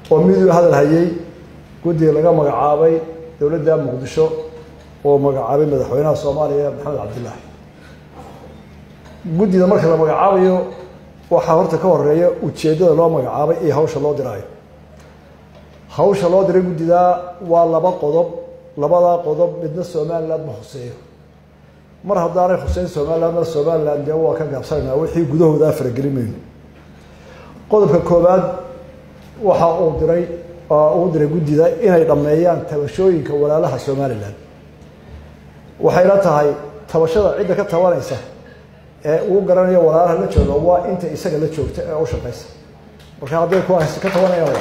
oo miduu hadal hayay guddiga laga magacaabay dowladda muqdisho oo magacaabay madaxweynaha soomaaliya maxamed cabdilaahi guddida marka la magacaabayo waxaa horta ka horeeya ujeeddada loo magacaabay iyo hawsha loo diraayo hawsha loo diray guddidaa waa laba qodob labadaa qodob midna somaliland ma huseeyo mar haddaanay huseyn somalilandna somaliland dee waa ka gaabsanayna wixii gudahoodaa faragelin mayno qodobka koowaad waxa uu diray uu diray guddida inay dhammeeyaan tabashooyinka walaalaha somalilan waxayna tahay tabashada cidda ka tabanaysa ee uu garanayo walaalaha la jooga waa inta isaga la joogta ee u shaqaysa marka hadday kuwaas ka tabanayaan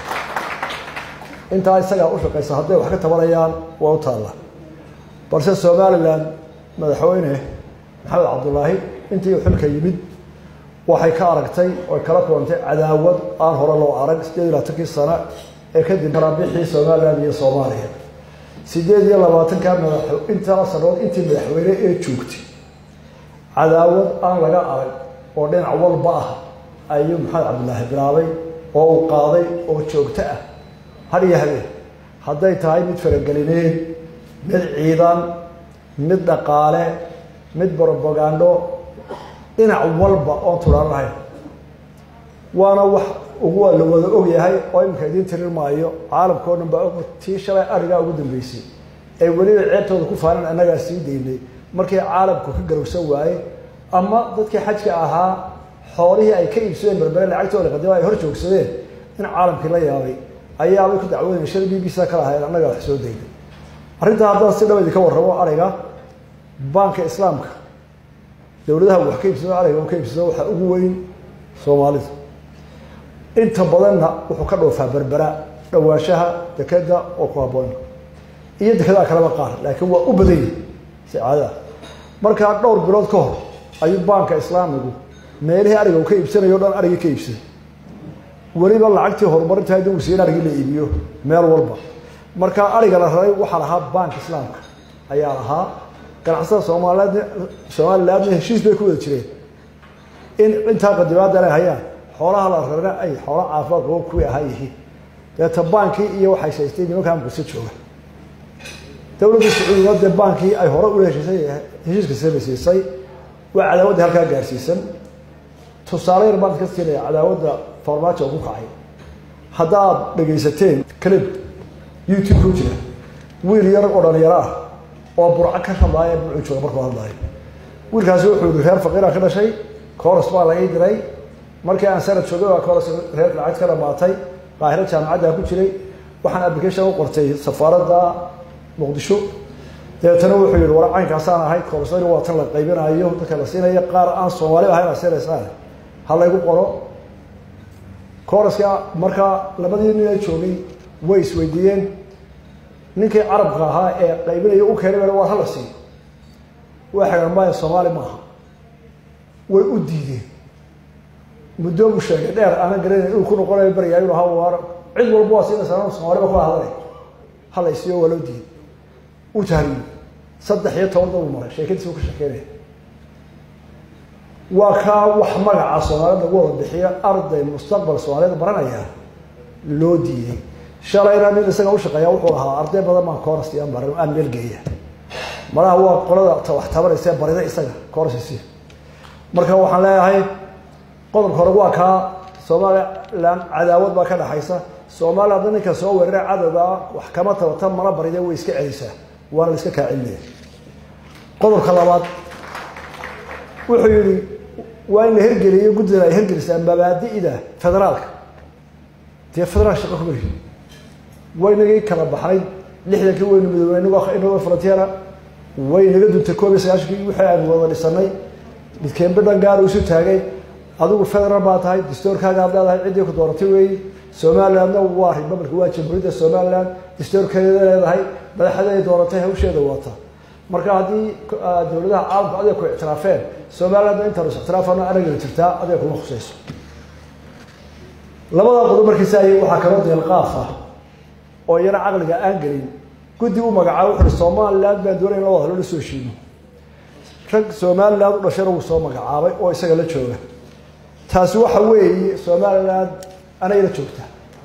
intaa isagaa u shaqaysa hadday wax ka tabanayaan waa u taalla balse somalilan madaxweyne maxamed cabdulaahi intii xilka yimid waxay ka aragtay oy kala kulantay cadaawad aan hore loo arag sideed iyo labaatankii sano ee kadib marabixii somalilan iyo soomaaliya sideed iyo labaatanka madax intaa sanood intii madaxweyne ee joogtay cadaawad aan laga arag oo dhinac walba ah ayuu maxamed cabdilaahi bilaabay oo uu qaaday oo joogto ah har iyo habeen hadday tahay mid faragelineed mid ciidan mid dhaqaale mid brobagando dhinac walba oon tulaan lahayn waana wax ugu la wada ogyahay oo iminka idiin tirin maayo caalamkao dhan baa og tii shalay arigaa ugu dambeysay ee weliba ceebtooda ku faanan annagaa sii daynay markii caalamku ka garowsan waayey ama dadkii xajka ahaa xoolihii ay ka iibsadeen berbere lacagtooda qadima ay hor joogsadeen in caalamkii la yaabay ayaabay ku dacwoonaya shal b b c ka lahayn annagaa wax soo daynay arrintaa haddaan si dhaba idinka warramo ariga baanka islaamka dowladaha wax ka iibsado ariga u ka iibsado waxaa ugu weyn soomaalida inta badanna wuxuu ka dhoofaa berbera dhawaanshaha dekeda oo ku haboon iyo dekedaha kaleba qaar laakiin waa u badan yihi si caadaah markaa dhowr bilood ka hor ayuu baanka islaamigu meelihii ariga uu ka iibsanayo o dhan arigii ka iibsaday weliba lacagtii horumarinta hadii uu siiyen arigii la iibiyo meel walba markaa ariga la raray waxaa lahaa baanka islaamka ayaa lahaa ganacsada soomaaliyeedna somalilandna heshiis bay ku wada jireen in intaa qadimaada inay hayaan xoolaha la rarana ay xoola caafimaad qabo kuwii ahaa yihiin deeta baankii iyo waxay shaystay nimankaa muqdisho jooga dowladda sacuudiga dee baankii ay hore ula heshiisay heshiiska samaysiisay waa cadaawadda halkaa gaarsiisan tusaale yar baan ka siinaya cadaawadda farmaajo ku kacay haddaad dhegaysateen calib youtube ku jira wiil yar oo dhalinyaro ah oo burco ka hadlaaya bucuu jooga markuu hadlaayo wiilkaasi wuxuu yihi reer faqiiraan ka dhashay coros baa la ii diray markii aan sanad joogay waa coros reer lacag ka dhamaatay qaahiro jaamacaddaa ku jiray waxaan application u qortay safaaradda muqdisho dabeetana wuxuu yihi war caynkaasaan ahay korosayna waa tan la qaybinayo dadka la siinayo qaar aan soomaali ahayn a siinaysaan ha laygu qoro koroska markaa labadii nina joogay way isweydiiyeen ninkii carabka ahaa ee qaybinaya u keenay waa hala siiyo waa xagaan maya soomaali maaha way u diideen muddo buu sheegay dheer aanan garanayn inuu ku noqonayo berigaa inu ahaa waar cid walba waa siinaysaa soomaaliba kula hadlay hala isiyo waa loo diiday u tahriyo saddex iyo toban dab uu maray sheekadiisa u ka sheekeynaya waa kaa wax magaca soomaaliyed lagu wada bixiyo arday mustaqbal soomaaliyeed baranaya loo diiday shalayna nin isaga ushaqeeya wuxuu ahaa arday badan baan coorasiyan baran aan meel geeya malaha waa qolada wax tabanaysa barida isaga coorasisi marka waxaan leeyahay qodobka hore waa kaa somalilan cadaawad baa ka dhaxaysa soomaaliya hadda ninka soo weerara cadowga wax kama tabata mana baride way iska celisaa waana la iska kaa celinaya qodobka labaad wuxuu yihi waa in la hergeliyo guddida ay hergelisaa mabaadi'da federaalka dee federaal shaqa kuma lihi waynagii kala baxnay lixdankii waynu midoobnay inagoo inagoo frontiera way naga duntay koob iyo sagaashankii wixii aanu wada dhisanay midkeenba dhan gaar isu taagay adigu federal baa tahay dastoorkaaga ad leedahay ciddii ku dooratay weeyi somalilandna waa republic waa jamhuuriyadda somaliland dastoorkeeda leedahay madaxaday dooratay hawsheeda wata marka haddii dowladaha caalamku adiga ku ictiraafeen somalilandna intaan is ictiraafana anagana jirtaa adiga kuma khusayso labadaa qodob markiisa ay waxaa kaloo deelqaaf ah oo iyana caqliga aan gelin guddi u magacaabo wuxu uhi somaliland baan doonaya in la wada halo la soo heshiino rag somaliland u dhashayna wuu soo magacaabay oo isaga la jooga taasi waxa weeye somaliland anay la joogtaa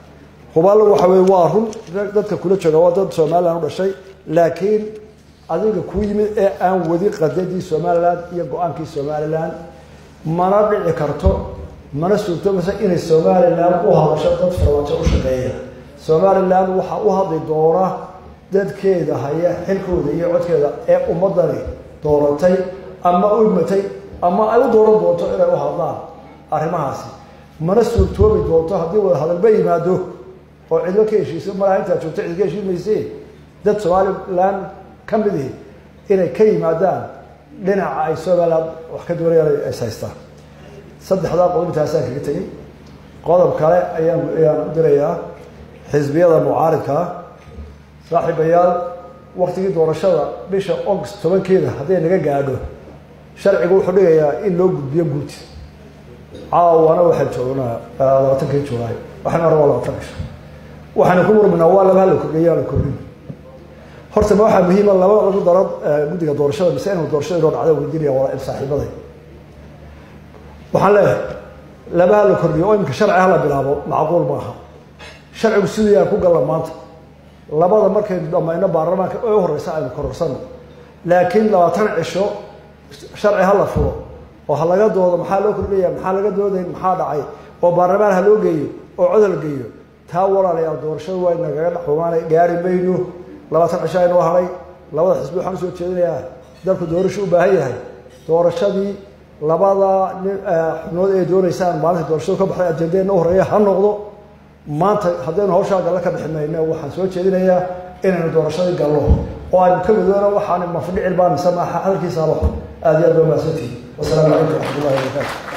hubaalla waxa weye waa run dadka kula jooga waa dad somalilan u dhashay laakiin adiga kuu yimid ee aan wadi qadadii somalilan iyo go-aankii somalilan mana dhici karto mana suurtoomaysa inay somalilan u hadasho dad farmaajo u shaqeeya somalilan waxaa u hadli doona dadkeeda haya xilkooda iyo codkeeda ee ummadani dooratay ama u imatay ama ay u dooran doonto inay u hadlaan arrimahaasi mana suurtoobi doonto haddii wada hadalba yimaado oo cidlo ka heshiiso malaha intaad joogto cid ka heshiin mayse dad somalilan ka mid ihi inay ka yimaadaan dhinaca ay somalilan wax ka doonayaan is haystaan saddexdaa qodob intaasaan kaga tegey qodob kale ayaan ayaan u dirayaa xisbiyada mucaaridkaa saaxiibayaal waktigii doorashada bisha august tobankeeda hadday naga gaadho sharcigu wuxuu dhigayaa in loo gudbiyo guud caawana waxaan joognaa labaatankii julaay waxaan arabaa labaatan cisho waxaana ku murminaa waa laba hala kordhiya la kordhin horta ma waxaa muhiima laba lagu daro guddiga doorashada mise inuu doorashada inoo dhacda weydiinaya waa saaxiibaday waxaan leeyahay laba hala kordhiyo oo iminka sharci hala bilaabo macquul maaha sharcigu sidayaan ku galla maanta labada markaynu dhamayno baarlamaanka ee u horeysa aynu kororsano laakiin labaatan cisho sharci hala furo oo ha laga doodo maxaa loo kordhaya maxaa laga dooday maxaa dhacay oo baarlamaan ha loo geeyo oo cod la geeyo taa walaalayaal doorashada waa nagaga dhaxumaana gaari mayno labaatan cisho aynoo haray labada xisbi waxaan usoo jeedinayaa dalku doorasho u baahan yahay doorashadii labada xubnood ee dooneysaan maalinta doorashadu ka baxday ajendeena u horeeya ha noqdo maanta haddaynu hawshaa galle ka bixi mayno waxaan soo jeedinayaa inaynu doorashadii gallo oo aynu ka midoona waxaan mafdhicil baa mise maaha hadalkiisa halo aada iyo aad baa mahadsantihi wasalaamu calaykum waraxmat ullahi wabarakaatu